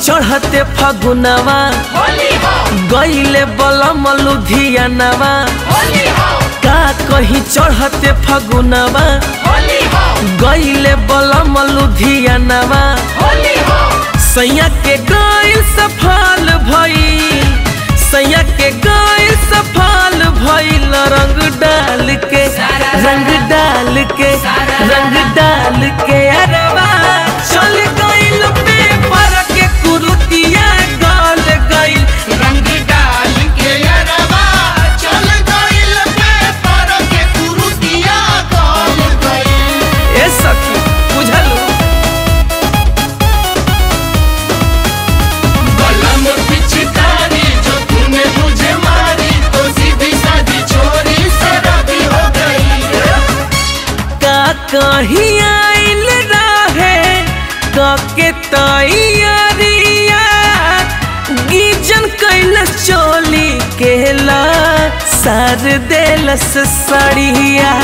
चढ़ते फगुनवा गईले बलम लुधियानवा का कहीं चढ़ते फगुनवा गईले बलम लुधियानवा सैया के गईल सफल भइल सैया के गईल सफल भइल रंग डाल के रंग डाल के रंग डाल के अरवा चल गईल पेपर के कुरुतिया गल गईल रंग डाल के अरवा चल गइल पेपर के कुरुतिया गल गइल ए सखी बुझलू बलम पिचकारी जो तूने मुझे मारी तो सीधी सादी छोरी शराबी हो गई का कहीं आइल रहे कके तैयारिया गीजन कैल चोली केला सार देलस सड़िया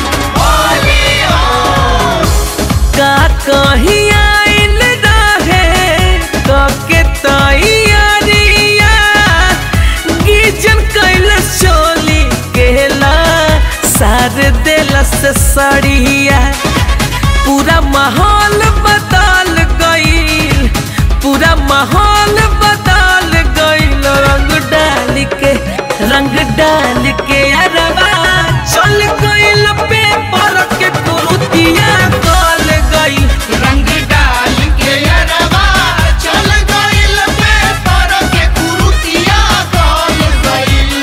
का कहीं आइल रहे कके तैयारिया गीजन कैल चोली केला सार देलस सड़िया पूरा माहौल बदल गईल पूरा माहौल बदल गईल रंग डाल के रंग डाल के अरवा चल गईल पेपर के कुरुतिया गल गईल रंग डाल के अरवा चल गइल पेपर के कुरुतिया गल गइल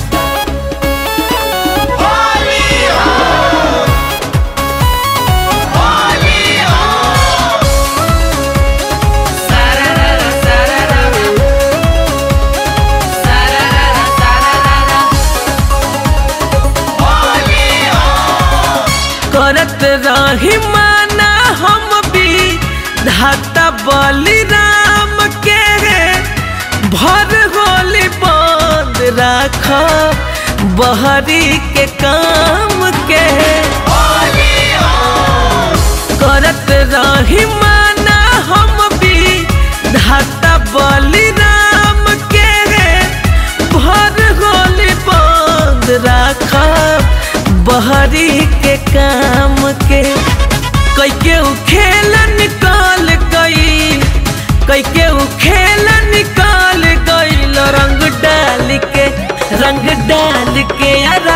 होली हो होली हो सारारा सारारा सारारा सारारा होली हो करत रही माना हम भी धाता बलिराम के भर होली बंद राख बहरी के काम के करत रही माना हम भी धाता बलिराम के भर होली बंद राख बहरी के काम के कई के उ खेल निकाल गई कई के उ खेल निकाल गई रंग डाल के रंग डाल के यार